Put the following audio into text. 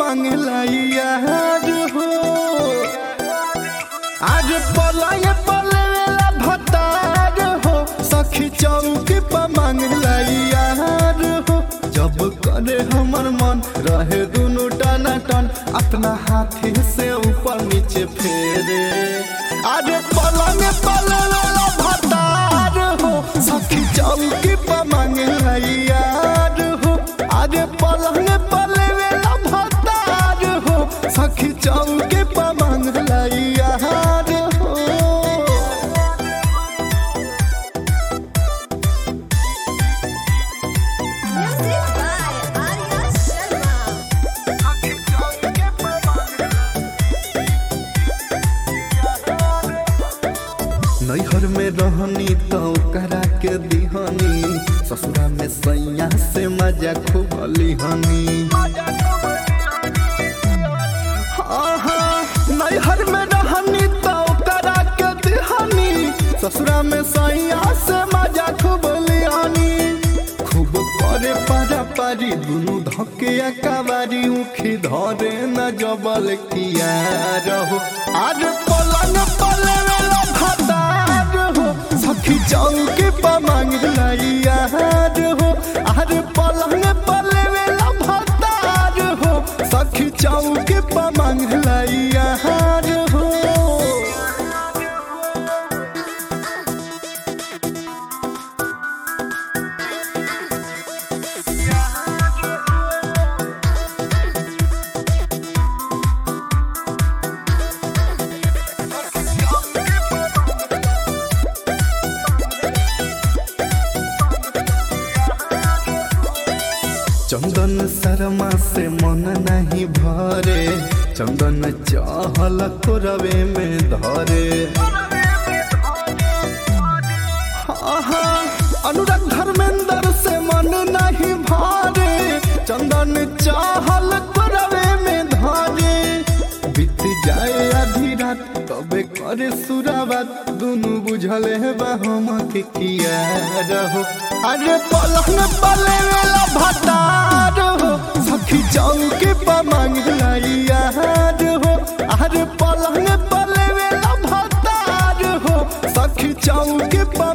मांगला यार हो आज पलाए पलेला भतार हो सखी चौकी पर मांगला यार हो जब करे हमर मन रहे दुनु टना टन अपना हाथी से ऊपर नीचे फेरे आज पलंग पलेला भतार हो सखी चौकी पर मांगला यार हो आज पलंग पलेला भतार हो सखी चौकी पर मांगला यार हो Music by Arya Sharma. नैहर में रहनी तो करा के दिहनी ससुरा में सैया से मजा खूब लिहनी आहा, नैहर में रहनी तो करा के दिहनी ससुरा में सैया से मजा खूब लिहनी खूब करे पारा पारी दुनु धके कबारी उखी धरे न जबल किया रहो आज पलंग पले वेला भतार हो सखी चौकी पर मांगला यार हो आज पलंग पले वेला भतार हो सखी चौकी पर मांगला यार हो चंदन शर्मा से मन नहीं भरे चंदन चाहल रवे में धरे आहा, अनुराग धर्मेंद्र से मन नहीं भरे चंदन चाहल रवे में धरे बीत जाए आधी रात तबे करे सुराबात दुनु बुझल है हम के किया रहो अरे पलंग पले वेला भतार हो सखी चौकी पर मांगला यार हो अरे पलंग पले वेला भतार हो सखी चौकी पर